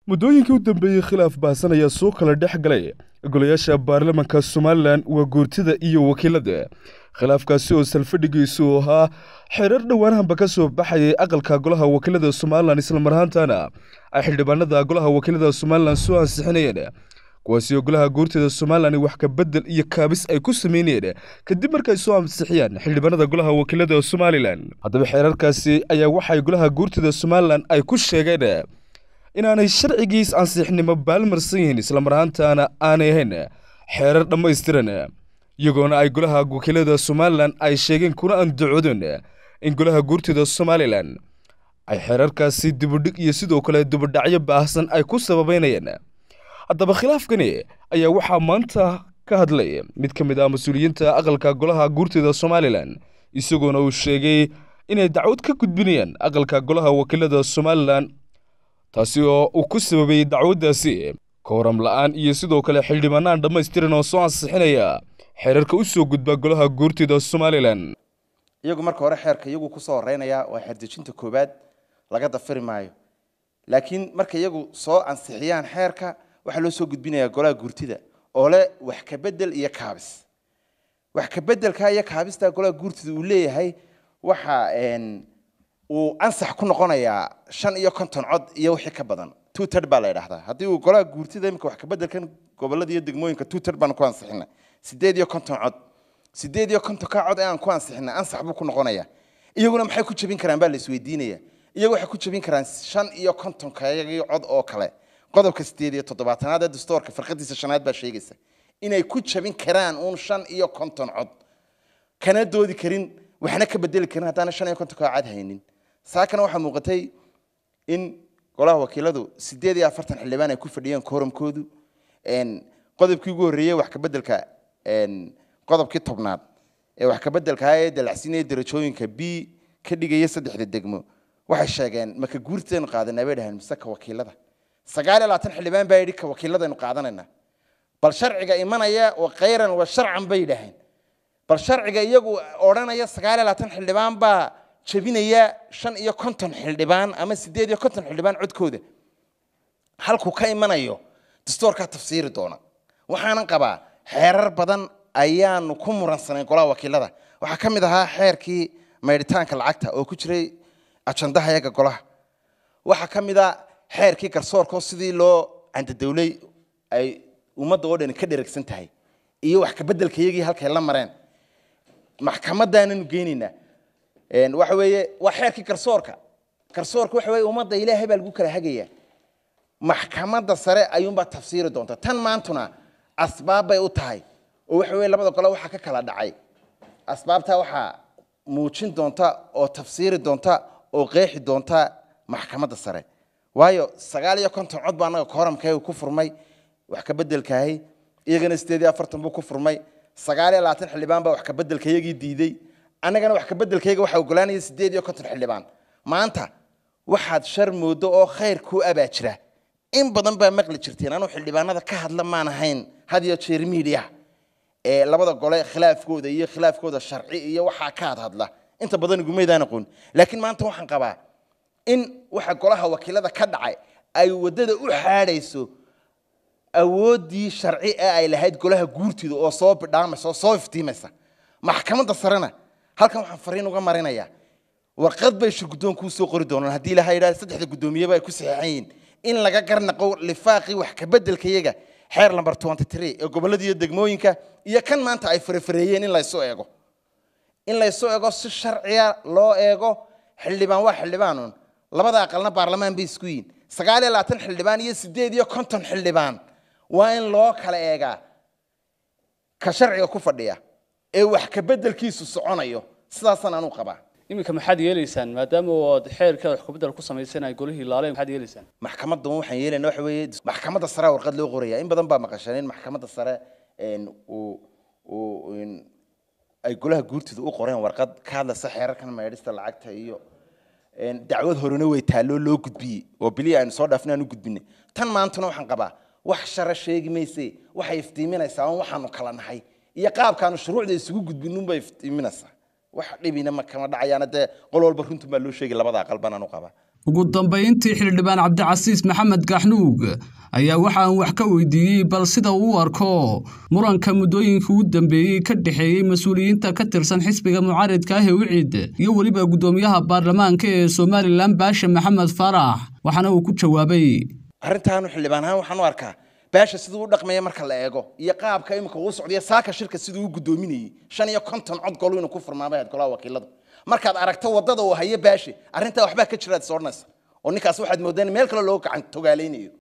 muddooyinkii u dambeeyey khilaaf baahsan ayaa soo kala dhex galay golayaasha baarlamanka somalilan waa guurtida iyo wakiilada khilaafkaasi oo salfadhigiisu ahaa xeerar dhowaanahanba ka soo baxayay aqalka golaha wakiilada somalilan islamar ahaantana ay xildhibaanada golaha wakiilada somalilan soo ansixinayeen kuwaasi oo golaha guurtida somalilan wax ka bedel iyo kaabis ay ku sameynayeen kadib markay soo ansixiyaan xildhibaanada golaha wakiilada somalilan haddaba xeerarkaasi ayaa waxay golaha guurtida somalilan ay ku sheegeen inaanay sharcigiis ansixnimo baalmarsan yihiin islamar ahaantaana aanay ahayn xeerar dhammaystiran iyagoona ay golaha wakiilada somalilan ay sheegeen kuna andacoodeen in golaha guurtida somalilan ay xeerarkaasi dibudhig iyo sidoo kale dibudhacyo baahsan ay ku sababeynayeen haddaba khilaafkani ayaa waxaa maanta ka hadlay mid ka mid ah mas-uuliyiinta aqalka golaha guurtida somalilan isagoona uu sheegay inay dacwad ka gudbinayaan aqalka golaha wakiilada somalilan taasi oo uu ku sababayey dacwaddaasi kooram la'aan iyo sidoo kale xildhibaanaan dhammaystiran oo soo ansixinaya xeerarka u soo gudba golaha guurtida somalilan iyagu marka hore xeerka iyagu kusoo horeynayaa waa xeerdejinta koowaad laga dafiri maayo laakiin marka iyagu soo ansixiyaan xeerka waxaa loo soo gudbinayaa golaha guurtida oo leh wax ka bedel iyo kaabis wax ka bedelka iyo kaabista golaha guurtida uu leeyahay waxa uu ansax ku noqonayaa shan iyo konton cod iyo wixii ka badan two tird baa la yidhahdaa haddii uu golaha guurtida imika wax ka bedelkan gobolada iyo degmooyinka two tird baan ku ansixinay sideed iyo konton cod sideed iyo konton ka cod ee aan ku ansixinay ansax buu ku noqonayaa iyaguna maxay ku jebin karaan baa la isweydiinaya iyagu waxay ku jebin karaan shan iyo konton kayagii cod oo kale qodobka sideed iyo toddobaatanaad ee dastoorka farqadiisa shanaad baa sheegaysa inay ku jebin karaan uun shan iyo konton cod kana doodi karin waxna ka bedeli karin haddaana shan iyo konton kaa cad haynin saakana waxaa muuqatay in golaha wakiiladu sideed iyo afartan xildhibaan ay ku fadhiyeen kooramkoodu qodobkii ugu horreeyey wax ka bedelka qodobkii tobnaad ee wax ka bedelka ee dalacsiinaya darajooyinka b ka dhigaya saddexda degmo waxay sheegeen maka guurteenu qaadanaa bay dhaheen mise ka wakiilada sagaal iyo labaatan xildhibaan baa yidhi ka wakiiladaynu qaadanaynaa bal sharciga imanaya wa khayran wa sharcan bay dhaheen bal sharciga iyagu odhanaya sagaal iyo labaatan xildhibaan baa jebinaya shan iyo konton xildhibaan ama sideed iyo konton xildhibaan codkooda halkuu ka imanayo dastoorkaa tafsiiri doona waxaanan qabaa xeerar badan ayaanu ku muransanay golaha wakiilada waxaa ka mid ahaa xeerkii maydhitaanka lacagta oo ku jiray ajandaha yaga golaha waxaa ka mid a xeerkii garsoorkoo sidii loo candadowley ay ummadda oo dhani ka dheragsan tahay iyo wax kabedelka iyagii halkay la mareen maxkamadaananu geynaynaa waxa weeye waa xeerkii garsoorka garsoorka waxa weye ummadda ilaahay baa lagu kala hagaya maxkamadda sare ayuunbaa tafsiiri doonta tan maantuna asbaab bay u tahay oo waxa weye labada gole waxaa ka kala dhacay asbaabtaa waxaa muujin doonta oo tafsiiri doonta oo qeexi doonta maxkamadda sare waayo sagaal iyo konton cod baa annaga kooramkayga ku furmay wax ka bedelkaahay iyagana sideed iyo afartan buu ku furmay sagaal iyo labaatan xildhibaan baa wax ka bedelkayagii diiday annagana wax ka bedelkayga waxaa ogolaanaya sideed iyo konton xildhibaan maanta waxaad shar moodo oo khayr kuu abaa jira in badan baa maqli jirteen anuu xildhibaanada ka hadla maan ahayn had iyo jeer miidiya ee labada gole khilaafkooda iyo khilaafkooda sharci iyo waxaa ka had hadla inta badan igumaydaan aqoon laakiin maanta waxaan qabaa in waxa golaha wakiilada ka dhacay ay waddada u xaadhayso awooddii sharci ee ay lahayd golaha guurtida oo soo bidhaamaysa oo soo iftiimaysa maxkamadda sarena halkan waxaan fariin uga marinayaa warqad bay shirgudoonkuu soo qori doonaan haddii ilaha yidhahda saddexda guddoomiyeba ay ku saxeexan yihiin in laga garnaqo lifaaqii wax ka bedelkayaga xeer number twenty three ee gobollada iyo degmooyinka iyo kan maanta ay farafareeyeen in laysu eego in laysu eego si sharciya loo eego xildhibaan waa xildhibaanuun labada aqalna baarlamaan bay isku yihin sagaal iyo labaatan xildhibaan iyo sideed iyo konton xildhibaan waa in loo kala eegaa ka sharciga ku fadhiya ee wax ka bedelkiisu soconayo sidaasaan anuu qabaa iminka maxaad yeelaysaan maadaama ood xeerka wax kubedel ku samaysan ay golihii laaleen maxaad yeelaysaan maxkamadda waxaan yeelayna waxa weeye maxkamadda sare warqad loo qoraya in badan baa maqasheen in maxkamadda sare uu uu ay golaha guurtida u qoreen warqad ka hadlaysa xeerarkan maydhista lacagta iyo dacwad horena way taalloo loo gudbiyey oo bilii aynu soo dhaafnay aan u gudbinay tan maantuna waxaan qabaa wax shara sheegi mayse waxay iftiiminaysaa on waxaanu kala nahay iyo qaabkaanu shuruucda isugu gudbinunbay iftiiminaysaa wax dhibina ma kama dhacayaana dee qol walba runtu baa loo sheegay labada aqal baan anu qabaa ugu dambayntii xildhibaan cabdicasiis maxamed gaxnuug ayaa waxaan wax ka weydiiyey bal sida uu u arko muranka muddooyinka ugu dambeeyey ka dhexeeyey mas-uuliyiinta ka tirsan xisbiga mucaaridka ah ee wicid iyo weliba guddoomiyaha baarlamaanka ee somalilan baashe maxamed faarax waxaana uu ku jawaabay arrintaanu xildhibaan ahaan waxaan u arkaa baasha siduu u dhaqmaya marka la eego iyo qaabka imika uu socdiya saaka shirka siduu u guddoominayey shan iyo konton cod golu inuu ku furmaamay ahayd golaha wakiiladu markaad aragto waddada uu hayo baashe arrintaa waxbaa ka jiraad is odhanaysa oo ninkaas waxaad moodaan meel kale looga gacan togaalaynayo